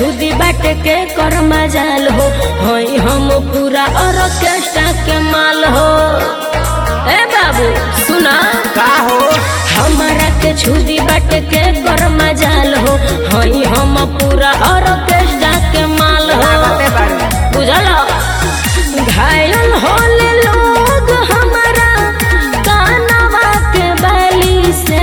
छुदी बाट के कर मजाल हो हई हम पूरा ऑर्केस्ट्रा के माल हो ए बाबू सुना का हो हमारा के छुदी बाट के कर मजाल हो हई हम पूरा ऑर्केस्ट्रा के माल हो लागते बाड़ी बुझल घायल होले लोग हमारा कानवा के बाली से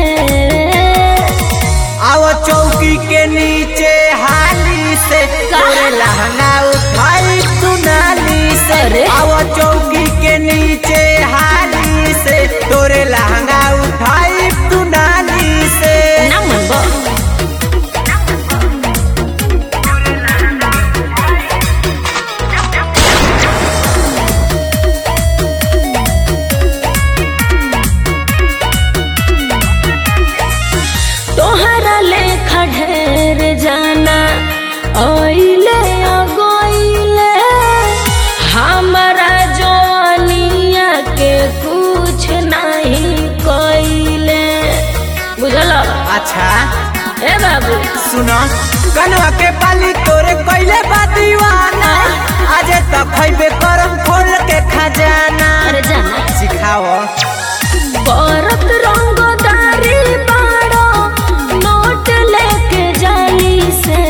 आओ चौकी के नीचे हाली से तोरे लहंगा उठाई तू नाली से अरे। आओ चौकी के नीचे हाली से तोरे लहंगा उठाई तू नाली से ना मनबो तोहरा लेखा ढेर जाना ओइले अगोइले हमरा जवानिया के कुछ नहीं कोइले बुझल अच्छा ए बाबू सुनो कनवा के पाली तोरे कैले बा दीवाना आज तक खैबे करम खोल के खजाना अरे जाना सिखाओ बरत रंगदारी बाड़ो नोट लेके जाली से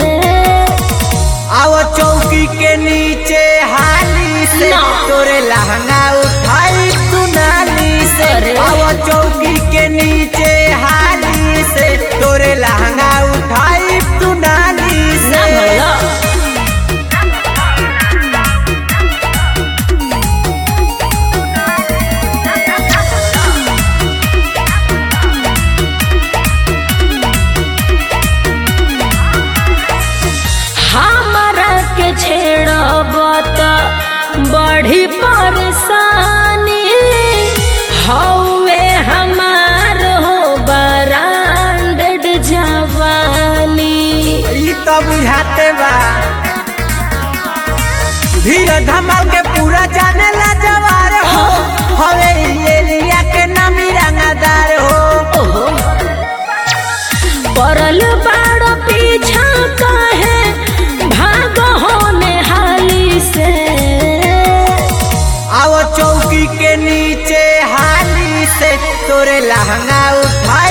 आओ चौकी के नीचे हाली से ना। तोरे लहंगा उठाई तू नाली से अरे। आओ चौकी के नीचे हाली से तोरे लहंगा उठाई तू नाली ना से भला हमरा के छेड़ब त बड़ी परेशानी हौवे हमार हो बरांडेड जवानी ई तो बुझाते बा धीरे धमाल के पूरा जाने ला जवार हो हवे ये लिया के नामी रंगदार हो ओहो परल बाड़ पीछा काहे भाग होने हाली से आओ चौकी के नीचे हाली से तोरे लहंगा उठाई